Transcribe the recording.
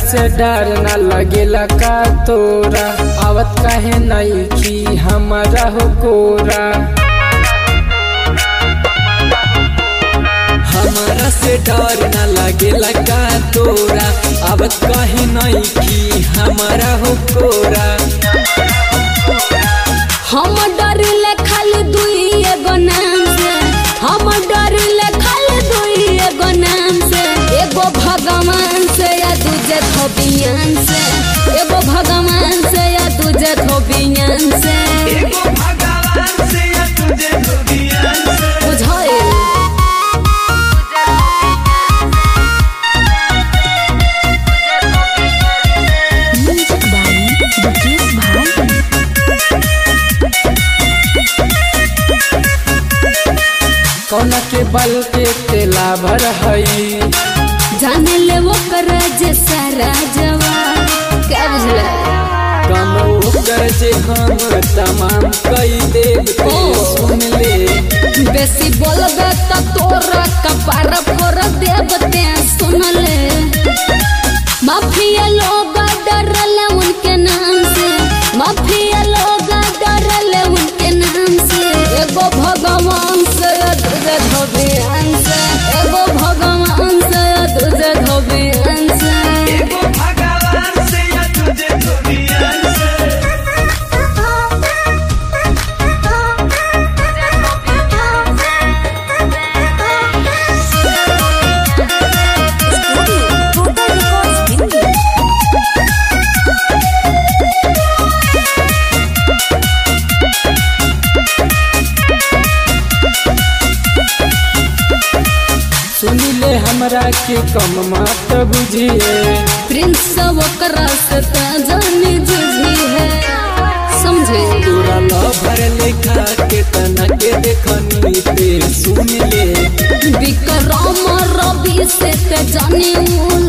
से डर न लगेला का तोरा आवत काहे नहीं की हमारा हो कोरा हमारा से डर न लागेला का तोरा अब कहे नहीं कि हमारा हो कोरा हम डरिले खाली दुई एगो नाम से हम डरिले खाली दुई एगो नाम से एगो भगवान से या दूजे धोबियान से एगो भगवान से या दूजे धोबियान से एगो भगवान से या तुझे दुनिया से बुझाइल म्यूजिक बाई दुकेश भाई कौन के बल के तेला भर हई जाने ले वो कर जे सारा जवाब क्या बुझले कम ओकर जे हम तमाम कई देव के ओ। सुन ले बेसी बोलबे त तोरा कपार फोड़ देवते सुन ले माफिया लोग डरले उनके नाम से माफिया लोग डरले उनके नाम से एगो भगवान से तुझे धोबियान से एगो भगवान से तुझे धोबियान से एगो भगवान से या तुझे दुनिया से सुन ले हमरा के कम मत बुझिए प्रिंस ओकरा से त जानी जुझी है समझे तोरा लभर लेखा के तना के देखनी ते सुन ले विक्रम रवि से ते जानी